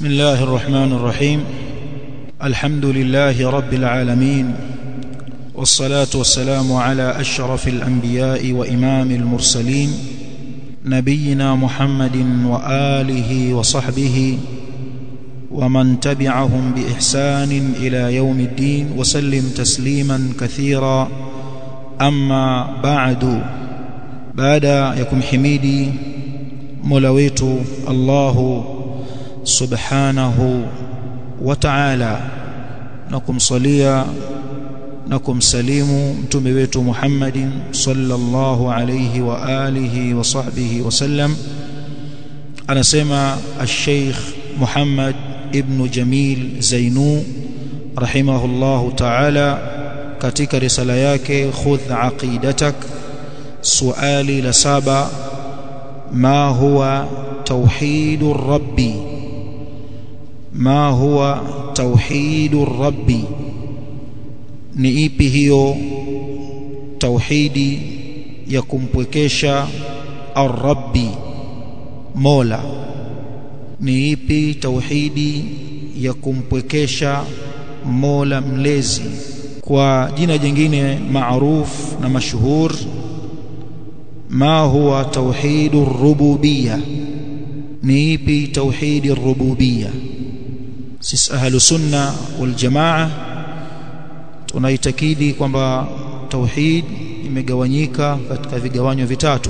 بسم الله الرحمن الرحيم الحمد لله رب العالمين والصلاة والسلام على أشرف الأنبياء وإمام المرسلين نبينا محمد وآله وصحبه ومن تبعهم بإحسان إلى يوم الدين وسلم تسليما كثيرا أما بعد بعد يكم حميدي مولويت الله subhanahu wa ta'ala na kumsalia na kumsalimu mtume wetu Muhammadin sallallahu alayhi wa alihi wa sahbihi wasallam anasema al-Sheikh Muhammad ibn Jamil Zainu rahimahullahu ta'ala katika risala yake khudh aqidatak suali la saba ma huwa tauhidur rabbi ma huwa tauhidur rabbi ni ipi hiyo tauhidi ya kumpwekesha ar-rabbi mola ni ipi tauhidi ya kumpwekesha mola mlezi kwa jina jingine maarufu na mashuhur ma huwa tauhidur rububiyya ni ipi tauhidir rububiyya sisi ahlu sunna wal jamaa tunaitakidi kwamba tauhid imegawanyika katika vigawanyo vitatu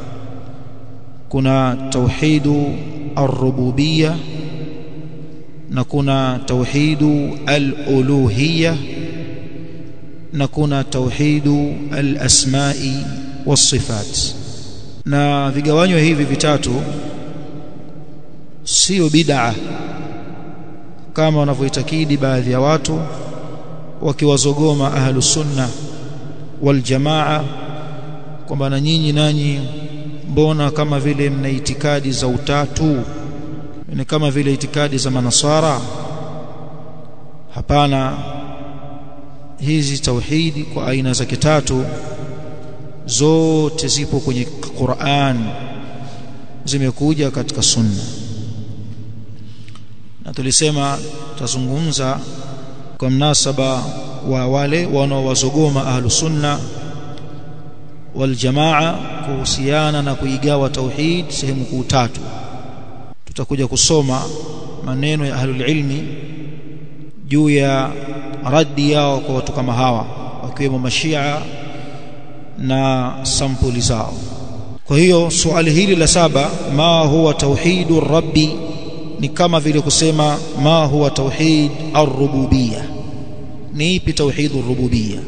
kuna tauhidu ar-rububiyya na kuna tauhidu al-uluhiyya na kuna tauhidu al-asma'i was-sifat na vigawanyo hivi vitatu sio bid'a kama wanavyoitakidi baadhi ya watu wakiwazogoma ahlu sunna wal jamaa kwamba na nyinyi nanyi mbona kama vile mna itikadi za utatu ni kama vile itikadi za manasara hapana hizi tauhidi kwa aina zake tatu zote zipo kwenye Qur'an zimekuja katika sunna na tulisema tutazungumza kwa mnasaba wa wale wanaowazogoma ahlu sunna wal jamaa kuhusiana na kuigawa tauhid sehemu kuu tatu tutakuja kusoma maneno ya ahlul ilmi juu ya raddi yao kwa watu kama hawa wakiwemo mashia na sampuli zao kwa hiyo swali hili la saba ma huwa tauhidur rabbi ni kama vile kusema ma huwa tauhid ar-rububiyya ni ipi tauhid ar-rububiyya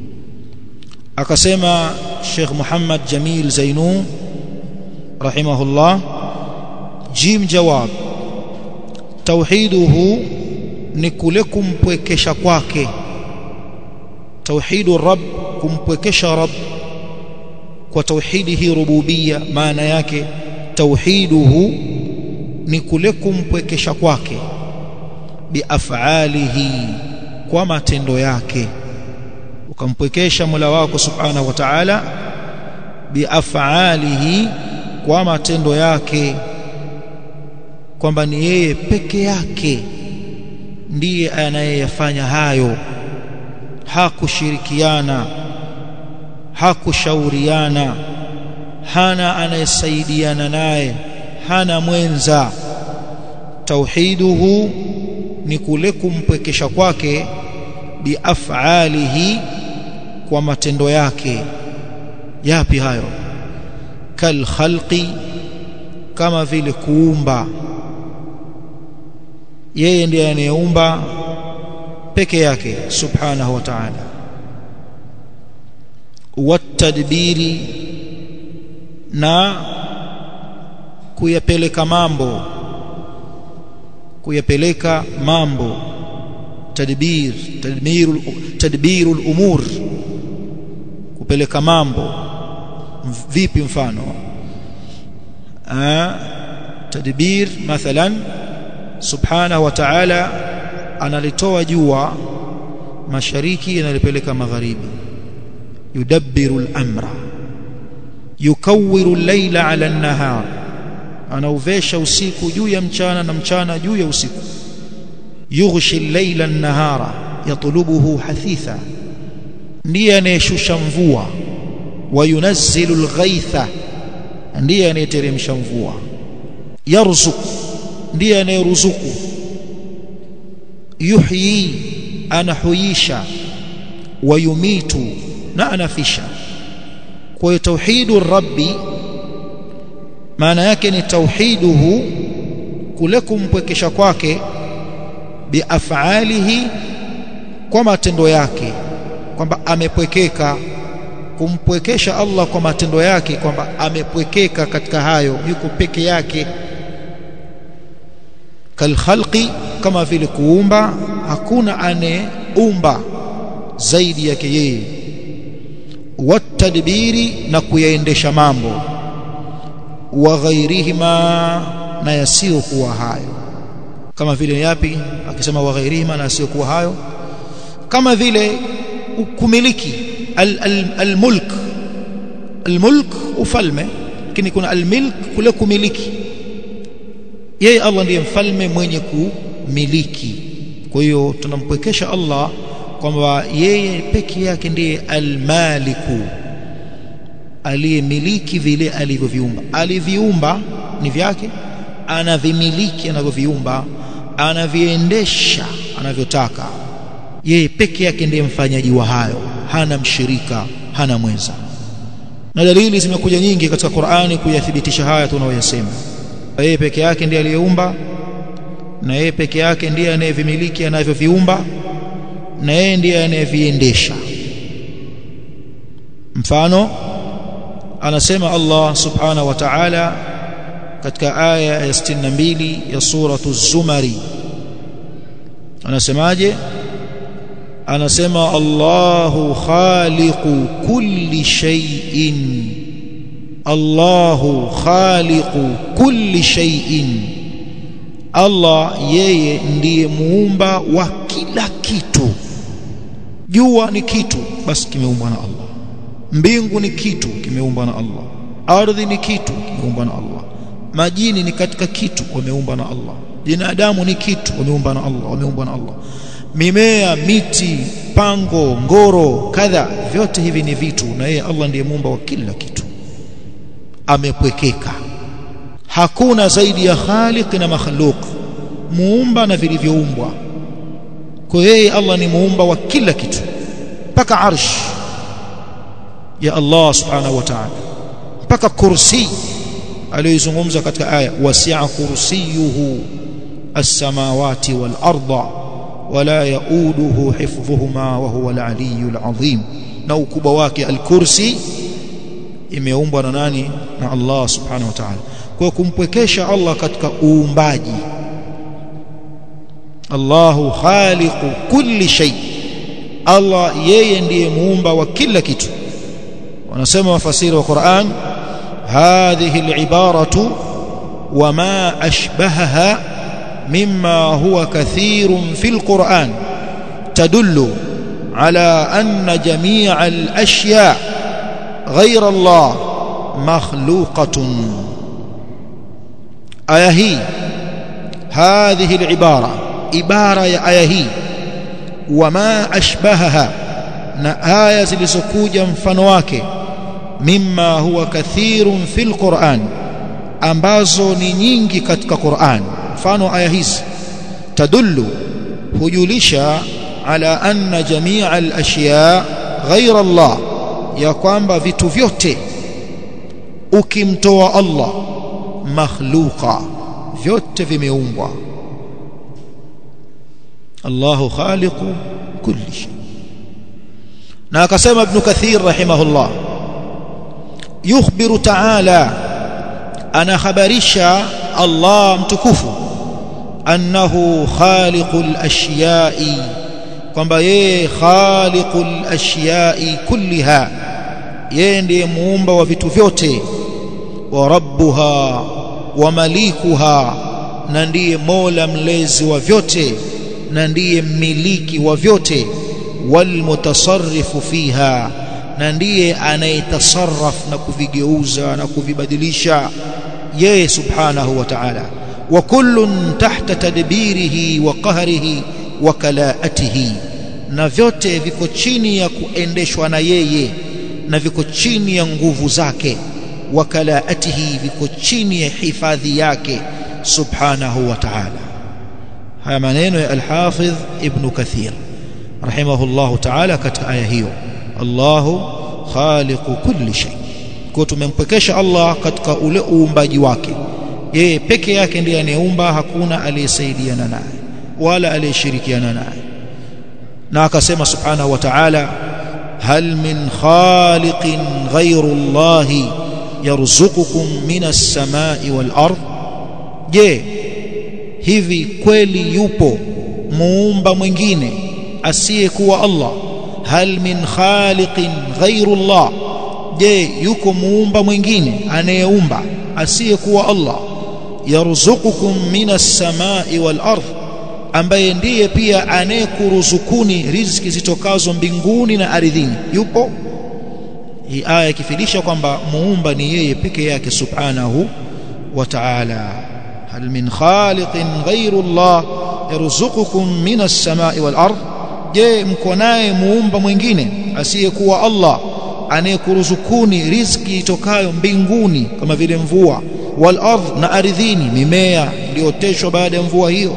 akasema Sheikh Muhammad Jamil Zainu rahimahullah jim jawab tauhiduhu ni kule kumpwekesha kwake tauhidu rabb kumpwekesha rabb kwa tauhidi hii rububiyya maana yake tauhiduhu ni kule kumpwekesha kwake biafalihi kwa matendo yake ukampwekesha Mola wako subhanahu wa ta'ala biafalihi kwa matendo yake kwamba ni yeye peke yake ndiye anayeyafanya hayo hakushirikiana hakushauriana hana anayesaidiana naye hana mwenza tauhiduhu ni kule kumpwekesha kwake biafalihi kwa matendo yake yapi hayo kal khalqi kama vile kuumba yeye ndiye anayeumba peke yake subhanahu wa ta'ala watadbiri na kuyapeleka mambo kuyapeleka mambo tadbir tadbirul tadbirul umur kupeleka mambo vipi mfano ah tadbir mathalan subhanahu wa ta'ala analitoa jua mashariki analipeleka magharibi yudabbiru al-amra yukawwiru al-layla 'ala an-nahar anauvesha usiku juu ya mchana na mchana juu ya usiku yughshi al-layla an-nahara yatlubuhu hathitha ndiye anayeshusha mvua wa yunazzilu al-ghaitha ndiye anayeteremsha mvua yarzuq ndiye anayeruzuku yuhyi anahuisha wa yumitu na anafisha kwa hiyo tauhidu rabbi maana yake ni tauhiduhu kule kumpwekesha kwake biafalihi kwa matendo yake kwamba amepwekeka kumpwekesha Allah kwa matendo yake kwamba amepwekeka katika hayo yuko peke yake kalkhalqi kama vile kuumba hakuna aneumba zaidi yake yeye watadbiri na kuyaendesha mambo wa ghairihima na yasiyokuwa hayo kama vile yapi akisema wa ghairihima na yasiyokuwa hayo kama vile kumiliki almulk almulk ufalme lakini kuna almilk kule kumiliki yeye Allah ndiye mfalme mwenye kumiliki kwa hiyo tunampwekesha Allah kwamba yeye peke yake ndiye almaliku aliyemiliki vile alivyoviumba aliviumba ni vyake anavimiliki anavyoviumba anaviendesha anavyotaka yeye peke yake ndiye mfanyaji wa hayo hana mshirika hana mwenza na dalili zimekuja nyingi katika Qur'ani kuyathibitisha haya tunayoyasema yeye peke yake ndiye aliyeumba na yeye peke yake ndiye anayevimiliki anavyoviumba na yeye ndiye anayeviendesha mfano anasema Allah subhanahu wa ta'ala katika aya ya 62 ya suratu zumari anasemaje anasema Allahu khaliqu kulli shay'in Allahu khaliqu kulli shay'in Allah yeye ndiye muumba wa kila kitu jua ni kitu basi kimeumbwa na Allah mbingu ni kitu kimeumbwa na Allah ardhi ni kitu kimeumbwa na Allah majini ni katika kitu wameumbwa na Allah binadamu ni kitu wameumbwa na Allah wameumbwa na Allah mimea miti pango ngoro kadha vyote hivi ni vitu na yeye Allah ndiye muumba wa kila kitu amepwekeka hakuna zaidi ya khaliq na makhluq muumba na vilivyoumbwa kwa yeye Allah ni muumba wa kila kitu mpaka arsh ya Allah subhanahu wa ta'ala mpaka kursi aliyozungumza katika aya wasi'a kursiyuhu as-samawati wal arda wala yauduhu hifdhuhuma wa huwa al-aliyyul azim na ukubwa wake al-kursi imeumbwa na nani na Allah subhanahu wa ta'ala kwa kumpwekesha Allah katika uumbaji Allahu khaliqu kulli shay Allah yeye ndiye muumba wa kila kitu wanasema wafasiri wa Qur'an hadhihi al-ibaratu wama ashbahaha mimma huwa kathirun fil Qur'an tadullu ala anna jami'a al-ashya' ghayra Allah makhluqatun aya hii hadhihi al-ibara ibara ya aya hii wama ashbahaha na aya zilizokuja mfano wake mimma huwa kathirun fil Qur'an ambazo ni nyingi katika Qur'an mfano aya hizi tadullu hujulisha ala anna jami'a al-ashya ghayra Allah ya kwamba vitu vyote ukimtoa Allah makhluqa vyote vimeumbwa Allahu khaliqu kulli shay na akasema ibn kathir rahimahullah yukhbiru ta'ala ana khabarisha Allah mtukufu annahu khaliqul ashiya'i kwamba yeye khaliqul ashiya'i kulliha yeye ndiye muumba wa vitu vyote wa rabbuha wa malikuha na ndiye mola mlezi wa vyote na ndiye mmiliki wa vyote walmutasarrifu fiha na ndiye anayetasarraf na kuvigeuza na kuvibadilisha yeye subhanahu wa ta'ala wa kullun tahta tadbirihi wa qahrihi wa kalaatihi na vyote viko chini ya kuendeshwa na yeye na viko chini ya nguvu zake wa kalaatihi viko chini ya hifadhi yake subhanahu wa ta'ala haya maneno ya al-Hafidh Ibn Kathir rahimahullahu ta'ala katika aya hiyo Allahu khaliqu kulli shay kwa tumempekesha Allah katika ule uumbaji wake yeye peke yake ndiye anayeumba hakuna aliyesaidiana naye wala aliyeshirikiana naye na akasema subhanahu wa ta'ala hal min khaliqin ghayru Allah yarzuqukum minas samai wal ard je hivi kweli yupo muumba mwingine asiyekuwa Allah hal min khaliqin ghayru Allah je yuko muumba mwingine anayeumba asiyekuwa Allah yarzuqukum minas samai wal ard ambaye ndiye pia anayekuruzukuni riziki zitokazo mbinguni na ardhini yupo hii aya ikifidisha kwamba muumba ni yeye peke yake subhanahu wa ta'ala hal min khaliqin ghayru Allah yarzuqukum minas samai wal ard je mko naye muumba mwingine asiyekuwa Allah anayekuruzukuni riziki itokayo mbinguni kama vile mvua wal ardh na ardhini mimea iliyooteshwa baada ya mvua hiyo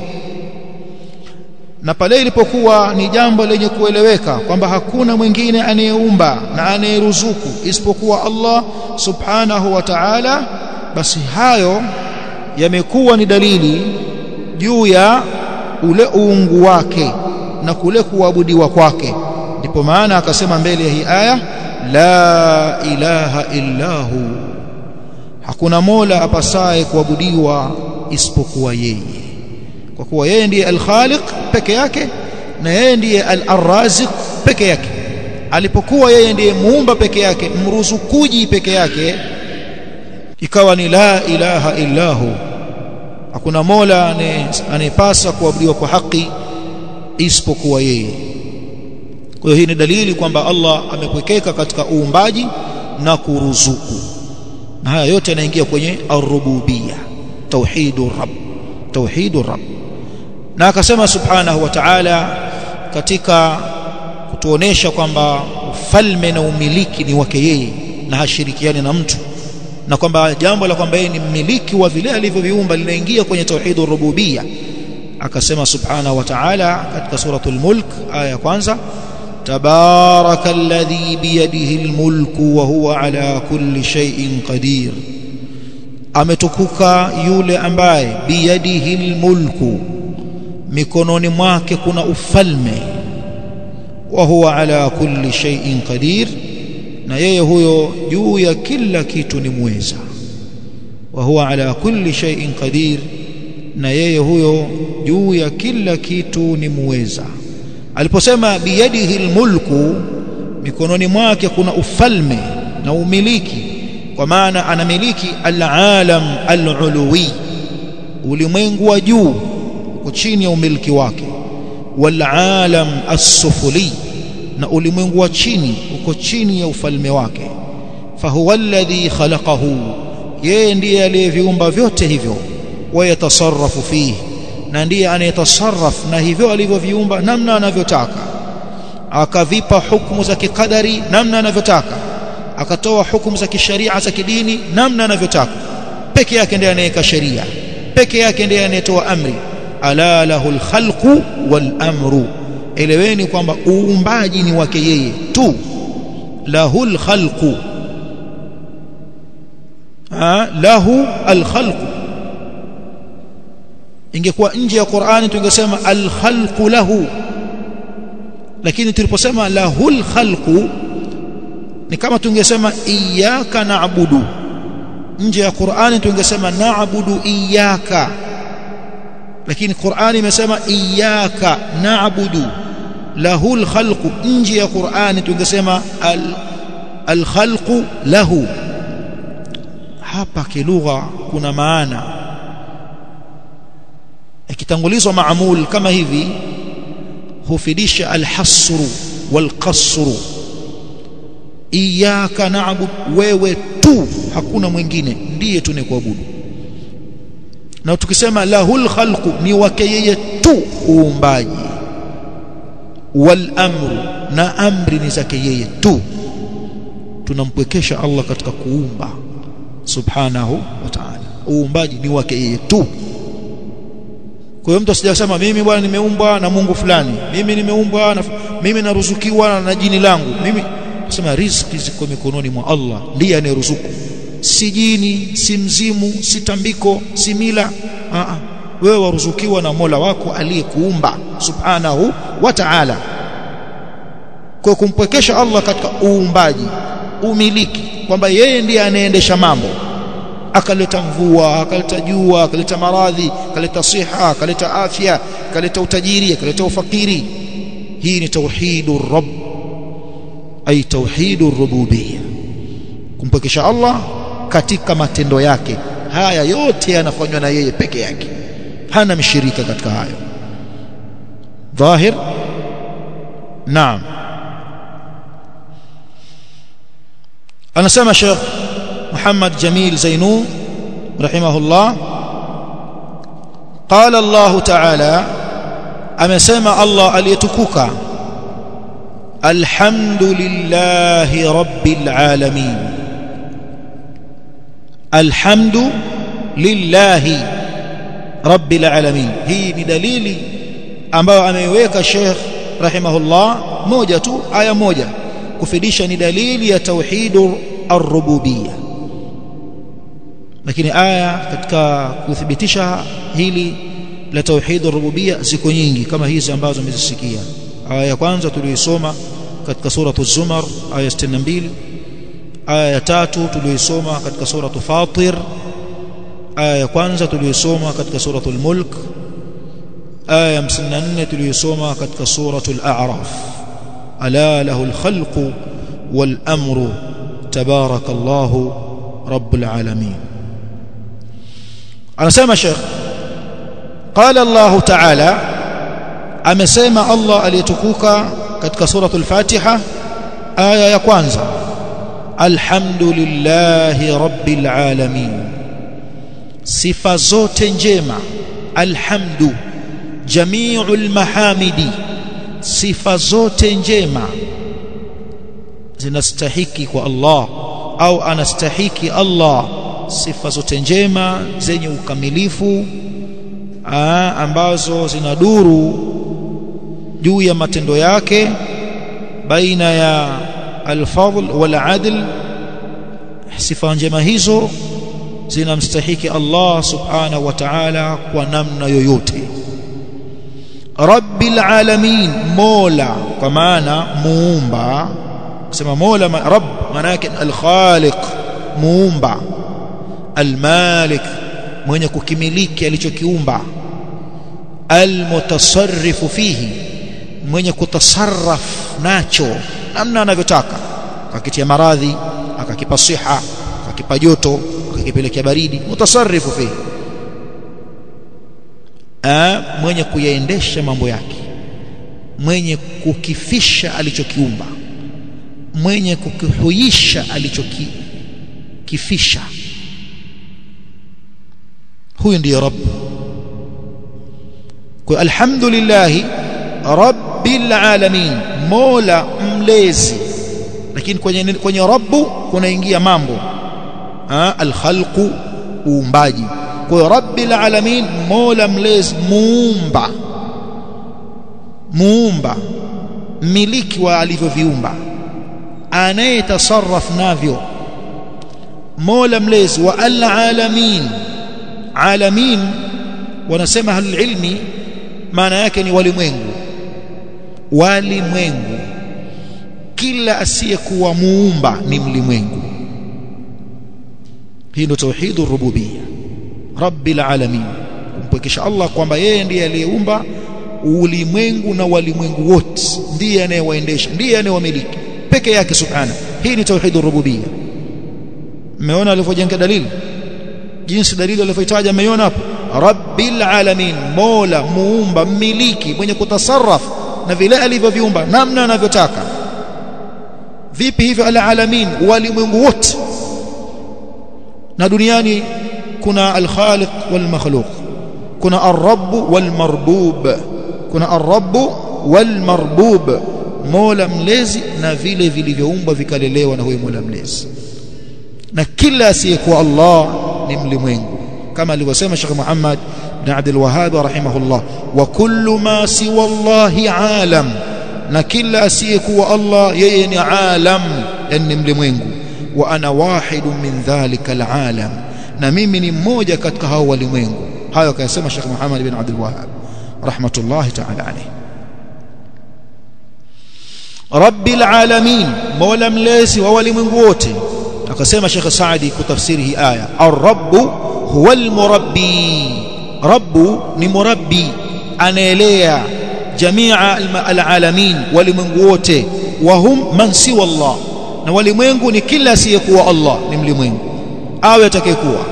na pale ilipokuwa ni jambo lenye kueleweka kwamba hakuna mwingine anayeumba na anayeruzuku isipokuwa Allah subhanahu wa ta'ala basi hayo yamekuwa ni dalili juu ya ule uungu wake na kule kuabudiwa kwake ndipo maana akasema mbele ya hii aya la ilaha illahu hakuna mola apasaye kuabudiwa isipokuwa yeye kwa kuwa yeye ndiye al-Khaliq peke yake na yeye ndiye al-Raziq peke yake alipokuwa yeye ndiye muumba peke yake mruzukuji peke yake ikawa ni la ilaha illahu hakuna mola anayepasa kuabudiwa kwa haki isipokuwa yeye kwa hiyo hii ni dalili kwamba Allah amepwekeka katika uumbaji na kuruzuku na haya yote yanaingia kwenye ar-rububiyya tauhidur rabb tauhidur rabb na akasema subhanahu wa ta'ala katika kutuonesha kwamba ufalme na umiliki ni wake yeye na hashirikiani na mtu na kwamba jambo la kwamba yeye ni mmiliki wa vile alivyoviumba linaingia kwenye tauhidur rububiyya akasema subhanahu wa ta'ala katika suratul mulk aya ya kwanza تبارك الذي بيده الملك وهو على كل شيء قدير ametukuka yule ambaye biyadihi almulku mikononi mwake kuna ufalme wa huwa ala kulli shay'in qadir na yeye huyo juu ya kila kitu ni muweza wa huwa ala kulli shay'in qadir na yeye huyo juu ya kila kitu ni muweza aliposema biyadihi almulku mikononi mwake kuna ufalme na umiliki kwa maana anamiliki alalam aluluwi ulimwengu wa juu uko chini ya umiliki wake walalam as-sufuli na ulimwengu wa chini uko chini ya ufalme wake fahuwa alladhi khalaqahu yeye ndiye aliyeviumba vyote hivyo wayatasarrafu fihi na ndiye anayetasarraf na hivyo alivyoviumba namna anavyotaka akavipa hukumu za kikadari namna anavyotaka akatoa hukumu za kisharia za kidini namna anavyotaka peke yake ndiye anayeweka sheria peke yake ndiye anayetoa amri ala lahul khalqu wal amru eleweni kwamba uumbaji ni wake yeye tu lahul khalqu lahu al khalqu ingekuwa nje ya Qur'ani tungesema al khalqu lahu lakini tuliposema lahul khalqu ni kama tungesema iyyaka na'budu nje ya Qur'ani tungesema na'budu iyyaka lakini Qur'ani imesema iyyaka na'budu lahul khalqu nje ya Qur'ani tungesema al al khalqu lahu hapa kilugha kuna maana ikitangulizwa maamul kama hivi hufidisha alhasru walqasru iyyaka na'bud wewe tu hakuna mwingine ndiye tunekuabudu na tukisema lahul khalqu ni wake yeye tu uumbaji wal amru na amri ni zake yeye tu tunampwekesha Allah katika kuumba subhanahu wa ta'ala uumbaji ni wake yeye tu kwa hiyo mtu asijasema mimi bwana nimeumbwa na Mungu fulani mimi nimeumbwa na mimi naruzukiwa na jini langu mimi nasema riziki ziko mikononi mwa Allah ndiye anayeruzuku si jini si mzimu si tambiko si mila a a wewe waruzukiwa na Mola wako aliyekuumba subhanahu wa ta'ala kwa kumpwekesha Allah katika uumbaji umiliki kwamba yeye ndiye anaendesha mambo akaleta mvua akaleta jua akaleta maradhi akaleta siha akaleta afya akaleta utajiri akaleta ufakiri hii ni tauhidur rabb ay tauhidur rububiyya kumpwekesha Allah katika matendo yake haya yote yanafanywa na yeye peke yake hana mshirika katika hayo dhahir naam anasema Sheikh Muhammad Jamil Zainu rahimahullah قال الله تعالى amesema Allah aliyetukuka alhamdulillahi rabbil alamin alhamdu lillahi rabbil alamin hii ni dalili ambayo ameiweka Sheikh rahimahullah moja tu aya moja kufidisha ni dalili ya tauhidur ar-rububiyya lakini aya katika kuthibitisha hili la tauhidur rububiyya ziko nyingi kama hizi ambazo umezisikia aya ya kwanza tuliyoisoma katika suratu zumar aya 62 aya ya tatu tuliyoisoma katika suratu fatir aya ya kwanza tuliyoisoma katika suratul mulk aya ya 54 tuliyoisoma katika suratul a'raf ala lahu alkhalqu wal amru tabarakallahu rabbul alamin anasema sheikh qala allah ta'ala amesema allah aliyetukuka katika suratul fatiha aya ya kwanza alhamdulillahi rabbil alamin sifa zote njema alhamdu jami'ul mahamidi sifa zote njema zinastahiki kwa Allah au anastahiki Allah sifa zote njema zenye ukamilifu aa, ambazo zinaduru juu ya matendo yake baina ya alfadl wal adl sifa njema hizo zinamstahiki Allah subhanahu wa ta'ala kwa namna yoyote rabbil alamin mola kwa maana muumba kusema mola ma, rabb maana yake al-khaliq muumba al-malik mwenye kukimiliki alichokiumba al-mutasarrifu fihi mwenye kutasarraf nacho namna anavyotaka akakitia maradhi akakipa siha akakipa joto akakipelekea baridi mutasarrifu fihi A, mwenye kuyaendesha mambo yake mwenye kukifisha alichokiumba mwenye kukihuisha alichokifisha huyu ndiye rabb kwa alhamdulillah rabbil alamin mola mlezi lakini kwenye kwenye rabbu kunaingia mambo alkhalqu uumbaji kwa hiyo rabbil alamin mola mlezi muumba muumba mmiliki wa alivyoviumba anayetasarraf navyo mola mlezi wa alalamin alamin wanasema halilmi maana yake ni walimwengu walimwengu kila asiyekuwa muumba ni mlimwengu hii ndio tauhidur rububiyya rabbil alamin kumpwekesha Allah kwamba yeye ndiye aliyeumba ulimwengu na walimwengu wote ndiye anayewaendesha ndiye anayewamiliki peke yake subhana hii ni tauhidur rububiyya mmeona alivyojenga dalili jinsi dalili alivyoitaja mmeiona hapo rabbil alamin mola muumba mmiliki mwenye kutasarraf na vile alivyoviumba namna anavyotaka vipi hivyo ala alamin walimwengu wote na duniani kuna al-khaliq wal-makhluq kuna ar-rabb wal-marbub kuna ar-rabb wal-marbub mola mlezi na vile vilivyoumbwa vikalelewa na huyo mola mlezi na kila asiyekuwa Allah ni mlimwengu kama alivyosema Sheikh Muhammad bin Abdul Wahhab rahimahullah wa kullu ma siwa Allah alam na kila asiyekuwa Allah yeye ni alam yani mlimwengu wa ana wahidun min dhalika alalam na mimi ni mmoja katika hao walimwengu hayo akayasema Sheikh Muhammad bin Abdul Wahhab rahmatullahi ta'ala alayhi rabbil alamin mola mlezi wa walimwengu wote akasema Sheikh Saadi kutafsiri hii aya ar-rabb huwa al-murabbi rabbu ni murabbi anaelea jamia al-alamin walimwengu wote wa hum man siwa Allah na walimwengu ni kila asiyekuwa Allah ni mlimwengu awe atakayekuwa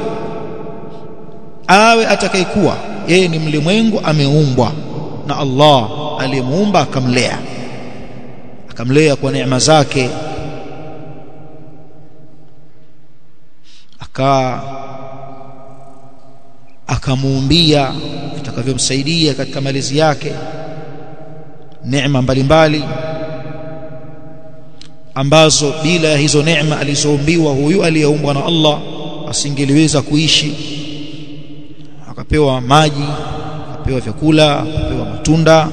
awe atakayekuwa yeye ni mlimwengu ameumbwa na Allah aliyemuumba akamlea akamlea kwa neema zake aka akamuumbia vitakavyomsaidia katika malezi yake neema mbalimbali ambazo bila hizo neema alizoumbiwa huyu aliyeumbwa na Allah asingeliweza kuishi akapewa maji akapewa vyakula akapewa matunda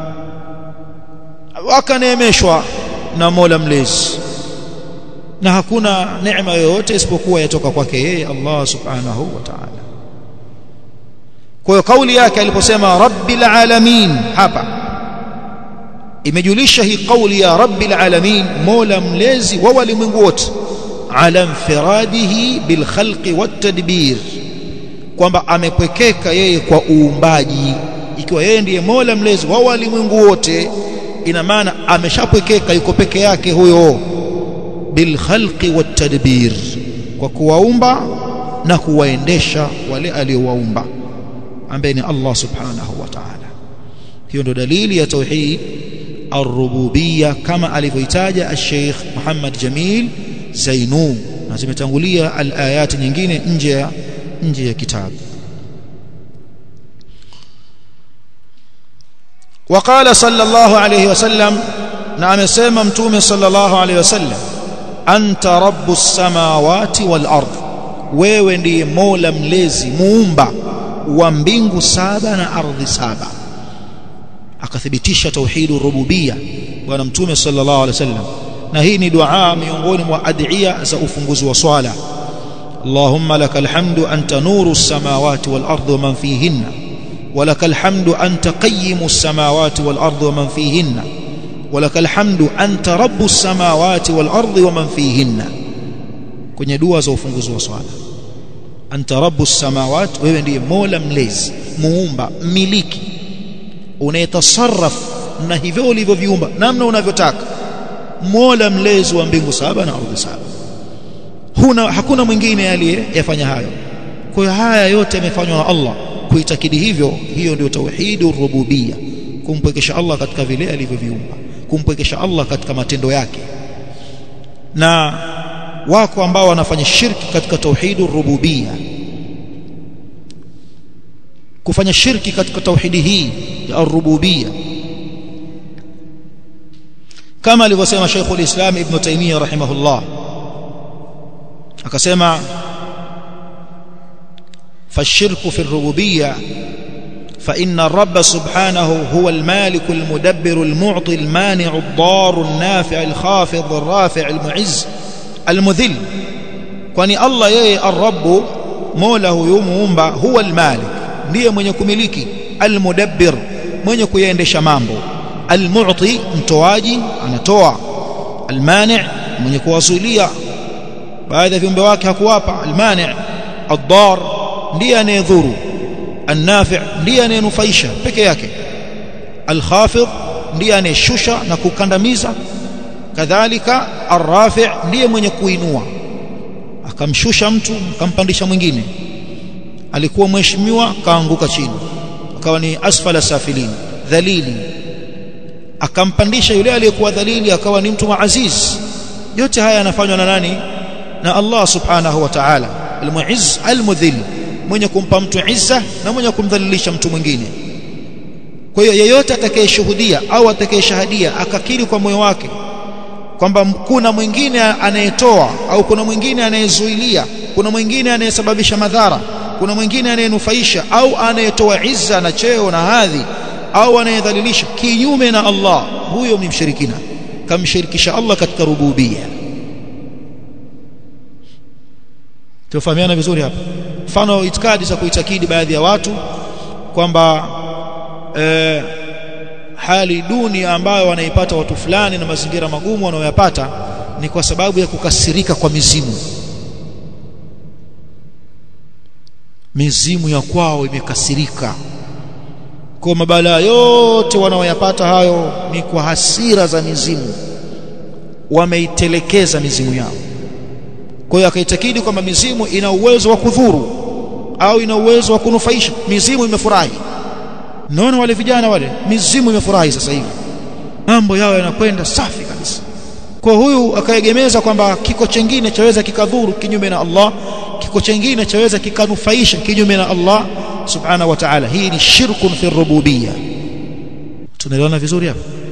akaneemeshwa na Mola mlezi na hakuna neema yoyote isipokuwa yatoka kwake yeye Allah subhanahu wa ta'ala kwa hiyo kauli yake aliposema rabbil alamin hapa imejulisha hii kauli ya rabbil alamin mola mlezi wa walimwengu wote ala infiradihi bil khalqi wat tadbir kwamba amepwekeka yeye kwa uumbaji ikiwa yeye ndiye mola mlezi wa walimwengu wote ina maana ameshapwekeka yuko peke yake huyo bil khalqi wat tadbir kwa kuwaumba na kuwaendesha wale aliowaumba ambaye ni Allah subhanahu wa ta'ala hiyo ndo dalili ya tauhid ar-rububiyya kama alivyoitaja al-Sheikh Muhammad Jamil Zainu na zimetangulia al-ayat nyingine nje ya nje ya kitabu وقال صلى الله عليه وسلم na amesema mtume sallallahu alaihi wasallam anta rabbus samawati wal ard wewe ndiye mola mlezi muumba wa mbingu saba na ardhi saba akathibitisha tauhidur rububia bwana mtume sallallahu alaihi wasallam na hii ni dua miongoni mwa adhiya za ufunguzi wa swala اللهم لك الحمد أنت نور السماوات والأرض ومن فيهن ولك الحمد أنت قيم السماوات والأرض ومن فيهن ولك الحمد أنت رب السماوات والأرض ومن فيهن kwenye dua za ufunguzi wa swala anta rabbus samawat wewe ndiye mola mlezi muumba mmiliki unayetasarraf na hivyo ulivyoviumba namna unavyotaka mola mlezi wa mbingu saba na ardhi saba huna hakuna mwingine aliyeyafanya hayo kwa hiyo haya yote yamefanywa na Allah kuitakidi hivyo hiyo ndio tauhidur rububia kumpwekesha Allah katika vile alivyoviumba kumpwekesha Allah katika matendo yake na wako ambao wanafanya shirki katika tauhidur rububia kufanya shirki katika tauhidi hii ya rububia kama alivyosema Sheikh al-Islam Ibn Taymiyyah rahimahullah akasema فالشرك في الربوبيه فإن الرب سبحانه هو المالك المدبر المعطي المانع الضار النافع الخافض الرافع المعز المذل kwani Allah yeye ar-rabb mola huyu muumba huwa al-malik ndiye mwenye kumiliki al-mudabbir mwenye kuyaendesha mambo al-mu'ti mtoaji anatoa al-mani' mwenye kuwasulia baadhi ya viumbe wake hakuwapa al-mani' ad-dar ndiye anayedhuru النافع ndiye anayenufaisha peke yake al-khafid ndiye anayeshusha na kukandamiza kadhalika ar-rafi' ndiye mwenye kuinua akamshusha mtu akampandisha mwingine alikuwa mheshimiwa kaanguka chini akawa ni asfala safilin dhalili akampandisha yule aliyekuwa dhalili akawa ni mtu maaziz yote haya yanafanywa na nani na Allah subhanahu wa ta'ala al-mu'izz al-mudhill mwenye kumpa mtu izza na mwenye kumdhalilisha mtu mwingine kwa hiyo yeyote atakayeshuhudia au atakayeshahadia akakiri kwa moyo wake kwamba kuna mwingine anayetoa au kuna mwingine anayezuilia kuna mwingine anayesababisha madhara kuna mwingine anayenufaisha au anayetoa izza na cheo na hadhi au anayedhalilisha kinyume na Allah huyo ni mshirikina kamshirikisha Allah katika rububia tufahamiana vizuri hapa mfano itikadi za kuitakidi baadhi ya watu kwamba eh, hali duni ambayo wanaipata watu fulani na mazingira magumu wanayoyapata ni kwa sababu ya kukasirika kwa mizimu mizimu ya kwao imekasirika kwa mabalaa yote wanaoyapata hayo ni kwa hasira za mizimu wameitelekeza mizimu yao kwa hiyo akaitakidi kwamba mizimu ina uwezo wa kudhuru au ina uwezo wa kunufaisha mizimu imefurahi naona wale vijana wale mizimu imefurahi sasa hivi mambo yao yanakwenda safi kabisa kwa huyu akaegemeza kwamba kiko chengine chaweza kikadhuru kinyume na Allah kiko chengine chaweza kikanufaisha kinyume na Allah subhanahu wa ta'ala hii ni shirkun fi rububiyya tunaelewana vizuri hapa